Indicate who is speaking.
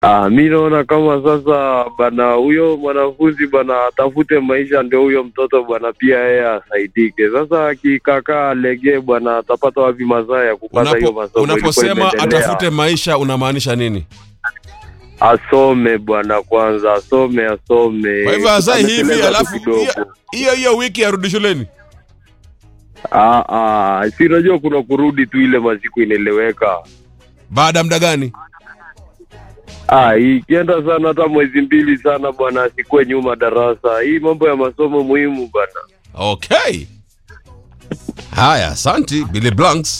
Speaker 1: Ah, mi naona kama sasa bana, huyo mwanafunzi bana atafute maisha, ndio huyo mtoto bwana pia yeye asaidike. Sasa akikakaa legee bwana, atapata wapi mazaa ya kupata hiyo
Speaker 2: Unapo,
Speaker 1: masomo? ilikuwa
Speaker 2: unaposema
Speaker 1: imeendelea?
Speaker 2: atafute maisha unamaanisha nini?
Speaker 1: asome bwana, kwanza asome, asome.
Speaker 2: Kwa hivyo azae hivi
Speaker 1: Ameteleza tu
Speaker 2: alafu
Speaker 1: kidogo.
Speaker 2: hiyo- hiyo hiyo wiki arudi shuleni.
Speaker 1: Ah, ah, si unajua kuna kurudi tu, ile masiku inaeleweka.
Speaker 2: Baada ya muda gani?
Speaker 1: Ah, ikienda sana hata mwezi mbili sana bwana, asikuwe nyuma darasa. Hii mambo ya masomo muhimu bwana.
Speaker 2: Okay. Haya, asanti Billy Blanks.